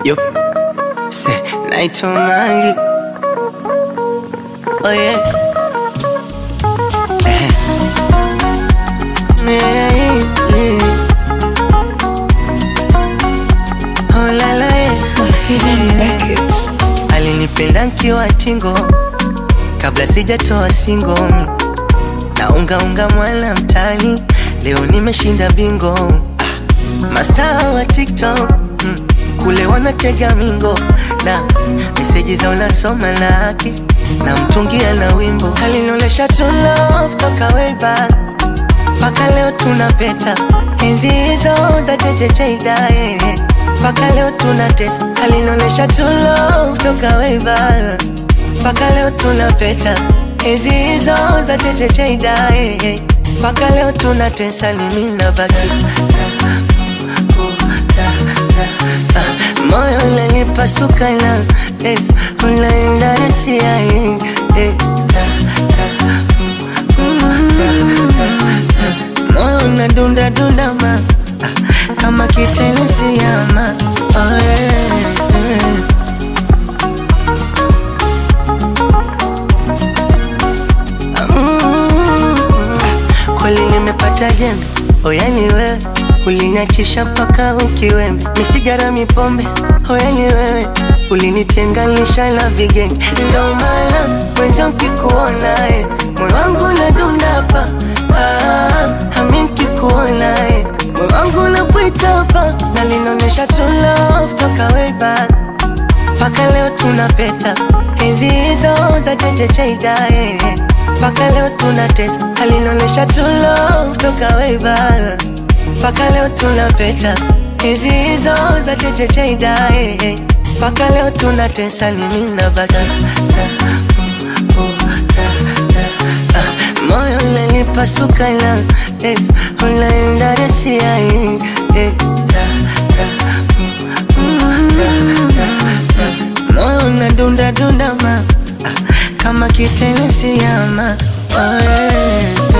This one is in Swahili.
Yo, say night on my Oh yeah. Eh. Yeah, yeah. Oh la la yeah. Alinipenda nkiwa tingo kabla sijatoa singo na unga unga mwana mtani, leo nimeshinda bingo. Ah, mastaa wa TikTok mm, kule wanatega mingo na meseji za unasoma laki na mtungia na wimbo alinolesha to love toka way back mpaka leo tunapeta enzi hizo za chechecheidae mpaka leo tunatesa alinolesha to love toka way back mpaka leo tunapeta enzi hizo za chechecheidae mpaka leo tunatesa ni mimi na baki moyo unanipasuka na eh, unaenda nasia eh, eh, moyo unadunda dunda ma ah, kama kitenesi ama oh, yeah, yeah. Mm, kweli nimepata jembe oyani wewe uliniachisha mpaka ukiwembe misigara mipombe oyani wewe ulinitenganisha na vigenge ndo maana mwenza ukikuona eh, moyo wangu unadundapa ah, ami nkikuona eh, moyo wangu unakuitapa na linaonyesha true love toka way back mpaka leo tunapeta enzi hizo za chechecheidae mpaka leo tunatesa alinaonyesha true love toka way back mpaka leo tunapeta enzi hizo za chechecheidae mpaka leo tunatesa ni mimi na baki moyo unanipasuka na eh, unaenda rasia eh, eh, moyo unadunda dunda ma ah, kama kitenesi ama oh, yeah.